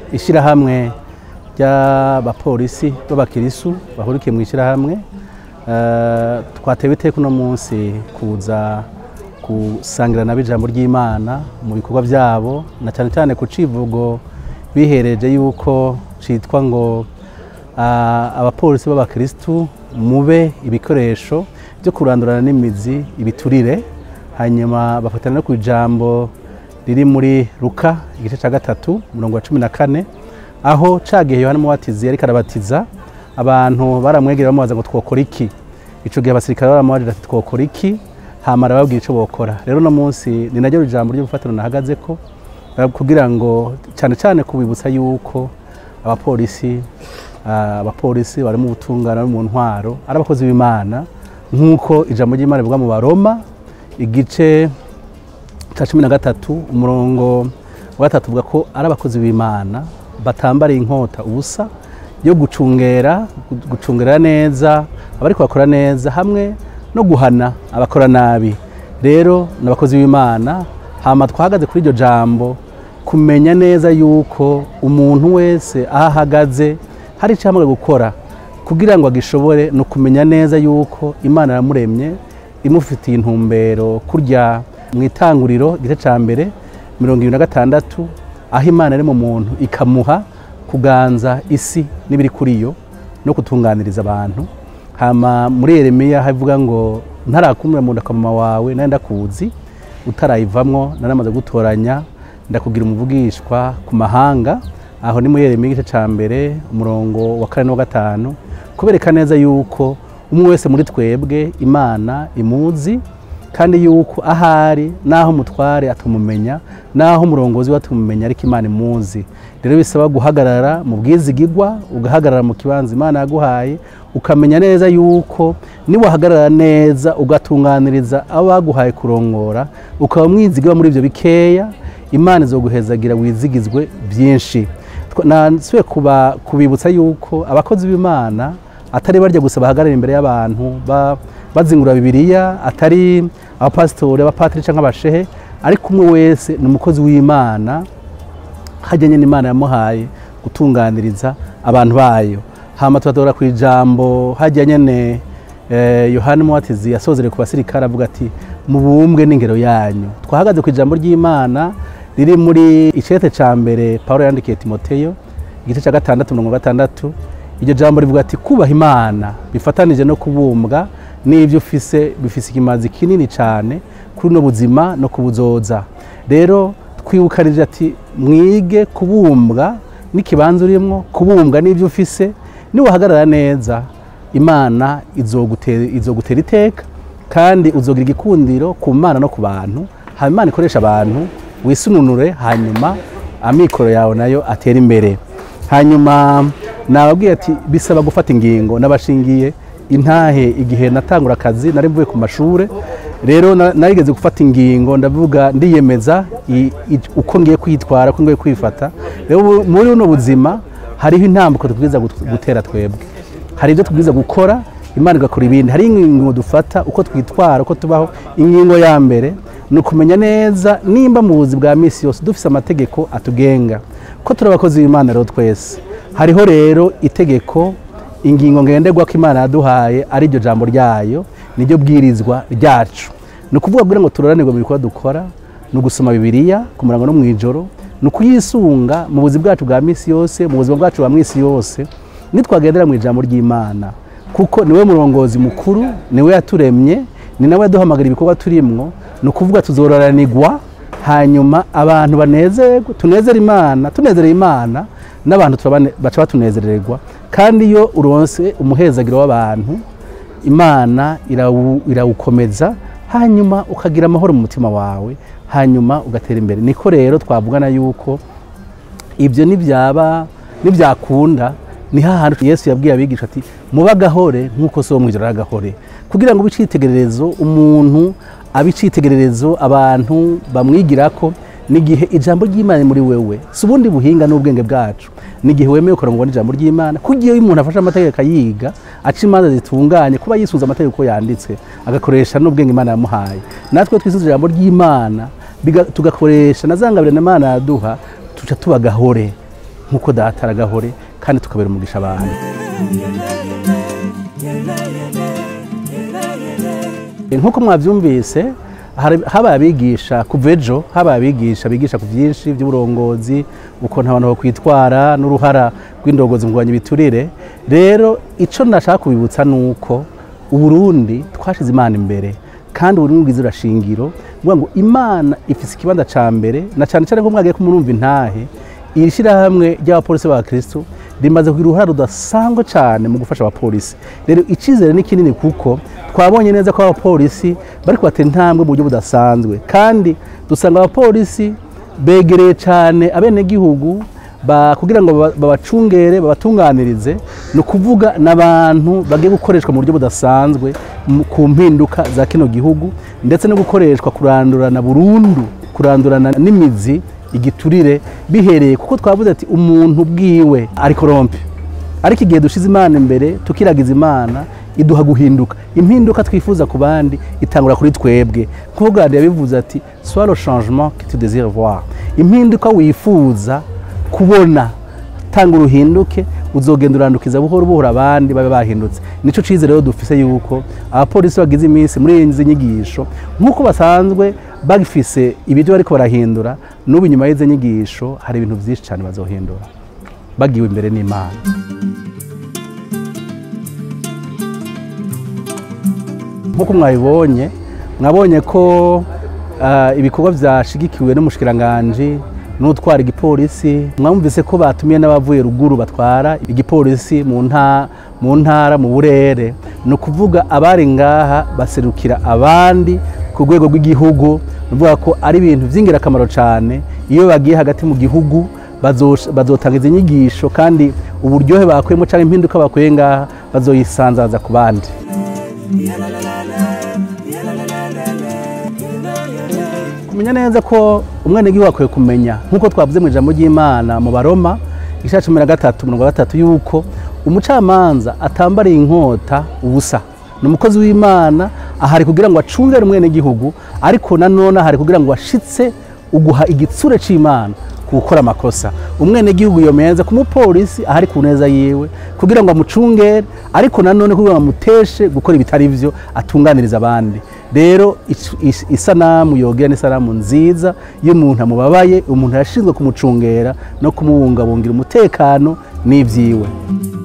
ishyirahamwe ry'abapolisi b'abakirisu bahurikiye mu ishyirahamwe eh, twatewe iteka uno munsi kuza gusangira nabo ijambo ry'imana mu bikorwa byabo na cyane cyane ku civugo bihereje yuko citwa ngo ah, abapolisi b'abakristu mube ibikoresho byo kurandurana n'imizi ibiturire hanyuma bafatana no ku ijambo riri muri Luka igice cya gatatu umurongo wa cumi na kane aho cagihe Yohana Umubatizi yariko arabatiza abantu baramwegera bamubaza ngo twokora iki ico gihe abasirikare baramubajije ati twokora iki hama arababwira ico bokora rero uno munsi ni naryo ijambo ry'ubufatiro nahagazeko eh, kugira ngo cyane cyane kubibutsa yuko abapolisi ah, abapolisi bari mu butungane bari mu ntwaro ari abakozi b'imana nk'uko ijambo ry'imana rivuga mu baroma igice cya cumi na gatatu umurongo wa gatatu uvuga ko ari abakozi b'imana batambariye inkota ubusa yo gucungera gucungera neza abari bakora neza hamwe no guhana abakora nabi rero ni abakozi b'imana hama twahagaze kuri iryo jambo kumenya neza yuko umuntu wese aho ahagaze hari icyo hamwe gukora kugira ngo agishobore ni ukumenya neza yuko imana yamuremye imufitiye intumbero kurya mu itanguriro igice cya mbere mirongo irindwi na gatandatu aho imana ari mu muntu ikamuha kuganza isi n'ibiri kuri yo no kutunganiriza abantu hama muri yeremiya havuga ngo ntarakumira mu nda kwa mama wawe nawe ndakuzi utarayivamwo naramaze gutoranya ndakugira umuvugishwa ku mahanga aho ni muri yeremiya igice cya mbere umurongo wa kane n'uwa gatanu kubereka neza yuko umwe wese muri twebwe imana imuzi kandi yuko ahari n'aho umutware atumumenya n'aho umurongozi we atumumenya ariko imana imuzi rero bisaba guhagarara mu bwizigigwa ugahagarara mu kibanza imana yaguhaye ukamenya neza yuko niwahagarara neza ugatunganiriza abo baguhaye kurongora ukaba mwizigwa muri ibyo bikeya imana izoguhezagira wizigizwe byinshi nasuye kubibutsa yuko abakozi b'imana atari barya gusa bahagarara imbere y'abantu bazingura bibiliya atari abapasitori abapatiri cyangwa abashehe ariko umwe wese ni umukozi w'imana hajyanye n'imana yamuhaye gutunganiriza abantu bayo hama tubatora ku ijambo hajyanye ne yohani muwatizi yasozere ku basirikare avuga ati mubumbwe n'ingero yanyu twahagaze ku ijambo ry'imana riri muri icete cya mbere paul yandikiye timoteyo igice cya gatandatu mirongo gatandatu iryo jambo rivuga ati kubaha imana bifatanije no kubumbwa n'ibyo ufise bifise ikimazi kinini cyane kuri uno buzima no kubuzoza rero twibukanije ati mwige kubumbwa n'ikibanza urimo kubumbwa n'ibyo ufise niwahagarara neza imana izogutera iteka kandi uzogira igikundiro ku mana no ku bantu hanyuma imana ikoresha abantu wisununure hanyuma amikoro yawe nayo atera imbere hanyuma nababwiye ati bisaba gufata ingingo n'abashingiye intahe igihe natangura akazi nari mvuye ku mashuri rero narigeze gufata ingingo ndavuga ndiyemeza uko ngiye kwitwara uko ngiye kwifata rero muri buno buzima hariho intambuko tubwiza gutera twebwe hari ibyo tubwiza gukora imana igakora ibindi hari ingingo dufata uko twitwara uko tubaho ingingo ya mbere ni ukumenya neza nimba mu buzi bwa minsi yose dufite amategeko atugenga ko turi abakozi b'imana rero twese hariho rero itegeko ingingo ngenderwa ko imana yaduhaye ari iryo jambo ryayo niryo bwirizwa ryacu ni ukuvuga kugira ngo turoranirwe mu bikorwa dukora ni ugusoma bibiliya ku murango no mu ijoro ni ukuyisunga mu buzima bwacu bwa minsi yose mu buzima bwacu bwa minsi yose nitwagendera mu ijambo ry'imana kuko niwe murongozi mukuru niwe yaturemye ni nawe yaduhamagara ibikorwa turimwo ni ukuvuga tuzororanirwa hanyuma abantu banezerwe tunezere imana tunezereye imana n'abantu baca batunezererwa kandi iyo uronse umuhezagiro w'abantu imana irawukomeza hanyuma ukagira amahoro mu mutima wawe hanyuma ugatera imbere niko rero twavugana yuko ibyo nibyaba nibyakunda ni hahandi yesu yabwiye abigisha ati muba agahore nk'uko so mu ijoro ari agahore kugira ngo ube icyitegererezo umuntu abe icyitegererezo abantu bamwigira ko n'igihe ijambo ry'imana muri wewe si ubundi buhinga n'ubwenge bwacu n'igihe wemeye ukora ngo ubone ijambo ry'imana kugira iyo umuntu afashe amategeko ayiga aca imanza zitunganye kuba yisunze amategeko yanditse agakoresha n'ubwenge imana yamuhaye natwe twisuze ijambo ry'imana tugakoresha na za ngabire imana yaduha tuca tuba gahore nk'uko data aragahore kandi tukabera umugisha abantu nk'uko mwabyumvise hari- habaye abigisha kuva ejo habaye abigisha bigisha ku byinshi by'uburongozi ukuntu abantu bakwitwara n'uruhara rw'indongozi mu kurwanya ibiturire rero icyo nashaka kubibutsa ni uko uburundi twashize imana imbere kandi uburundi bwiza urashingiro vuga ngo imana ifise ikibanza ca mbere na cyane cyane ko mwagiye kumurumva intahe iri shyirahamwe ry'abapolisi ba kristo rimaze kugira uruhare rudasanzwe cyane mu gufasha abapolisi rero icyizere ni kinini kuko twabonye neza ko abapolisi bari kubatera intambwe mu buryo budasanzwe kandi dusanga abapolisi begereye cyane abenegihugu ba- kugira ngo baba- babacungere babatunganirize ni ukuvuga n'abantu bagiye gukoreshwa mu buryo budasanzwe mu- ku mpinduka za kino gihugu ndetse no gukoreshwa kurandurana burundu kurandurana n'imizi igiturire bihereye kuko twavuze ati umuntu bwiwe ari korompe ariko igihe dushize imana imbere tukiragiza imana iduha guhinduka impinduka twifuza ku bandi itangura kuri twebwe nk'uko yabivuze ati sois le changement que tu désires voir impinduka wifuza kubona tanga uruhinduke uzogenda urandukiza buhoro buhoro abandi babe bahindutse nico cize rero dufise yuko abapolisi bagize iminsi muri izi nyigisho nk'uko basanzwe bafise ibyo bariko barahindura n'ubu inyuma y'izi nyigisho hari ibintu byinshi cyane bazohindura bagiwe imbere n'imana nk'uko mwabibonye mwabonye ko ah, ibikorwa byashigikiwe n'umushikiranganji n'utwara igipolisi mwumvise ko batumiye n'abavuye ruguru batwara igipolisi mu nta mu ntara mu burere ni ukuvuga abari ngaha baserukira abandi ku rwego rw'igihugu ni ukuvuga ko ari ibintu by'ingirakamaro cyane iyo bagiye hagati mu gihugu bazosh- bazotanga izi nyigisho kandi uburyohe bakuyemo cyangwa impinduka bakuye ngaha bazoyisanzaza ku bandi kumenya neza ko umwenegihugu akwiye kumenya nk'uko twavuze mu ijambo ry'imana mu baroma igice cya cumi na gatatu mirongo gatatu yuko umucamanza atambariye inkota ubusa ni umukozi w'imana ahari kugira ngo acungere umwenegihugu ariko nanone ahari kugira ngo ashitse uguha igitsure cy'imana ku gukora amakosa umwenegihugu yomenza ku mupolisi ahari ku neza yiwe kugira ngo amucungere ariko nanone kugira ngo amuteshe gukora ibitari byo atunganiriza abandi rero is- is- isanamu yogira n'isanamu nziza y'umuntu amubabaye umuntu yashinzwe kumucungera no kumubungabungira umutekano n'ibyiwe